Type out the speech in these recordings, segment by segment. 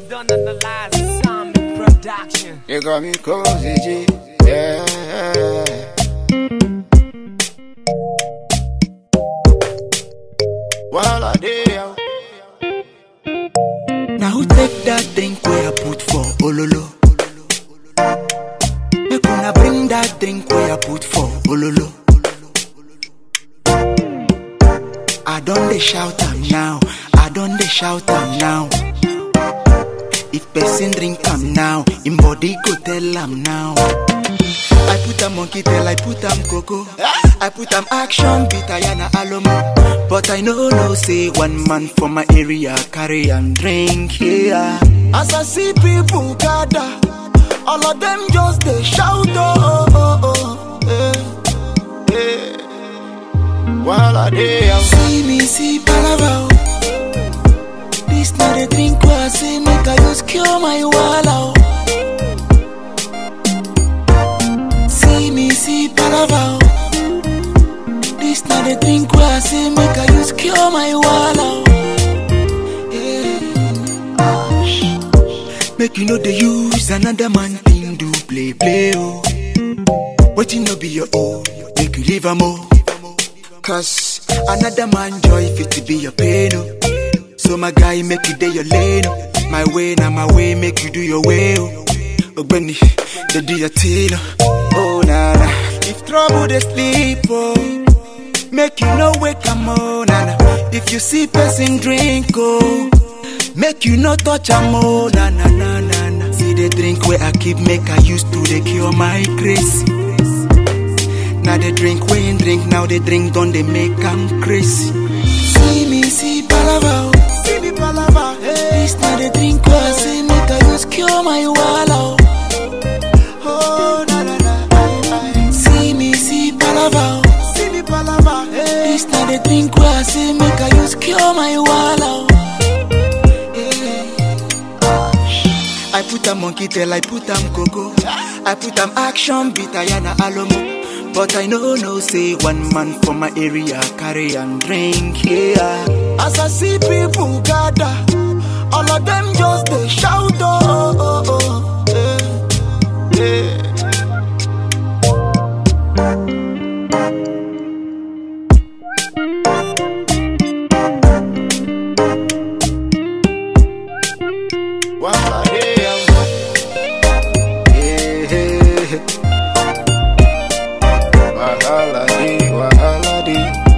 done analyze the sound production. You got me cozy, G. Yeah. While I there, Now who take that drink where I put for Ololo? Make una bring that drink where I put for Ololo. I don't dey shout am now, I don't dey shout am now. If person drink am now, him body go tell am now. I put am monkey tail, I put am cocoa. I put am action beat Ayana Alomo. But I know no say one man from my area carry and drink here. As I see people gather, all of them just they shout oh oh oh. oh eh, eh. while I there, See me see palava. oh. This not a drink where I say make I use cure my walla. oh. See me see palava. oh. This not a drink where I say make I use cure my walla. oh. Yeah. Ash. Make you know they use another man thing do play play oh. Waiting no be your own, make you leave a more. Cause another man joy fit to be your pain oh. So my guy make you day your lane oh. My way now my way make you do your way oh. Ogbeni, they do your thing oh. Oh na na, if trouble they sleep oh. Make you no wake am oh na na. If you see person drink oh. Make you no touch am oh na na na na na. See the drink where I keep make I used to they cure my grace. Now they drink when drink, now they drink don't they make am crazy. See me, see palava, oh. see me palava. Hey. This now they drink where I say make I use cure my walla. oh. Oh na na na, aye, aye. See me, see palava, oh. see me palava. Hey. This now they drink where I say make I use cure my walla. oh. Yeah. I put a monkey tail, I put am cocoa. I put am action beat Ayana Alomo. But I know no say one man from my area carry and drink here. As I see people gather, all of them just they shout oh oh oh. oh. Eh, eh. while I there. Yeah. Wahala di, wahala di.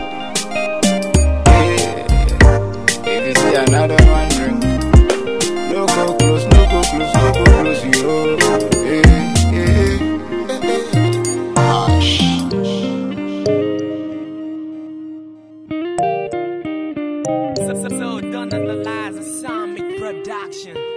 Yeah. If you see another one drink, no go close, no go close, no go close, yo. Yeah, yeah. Hush. So, so, so done analyze the sound production.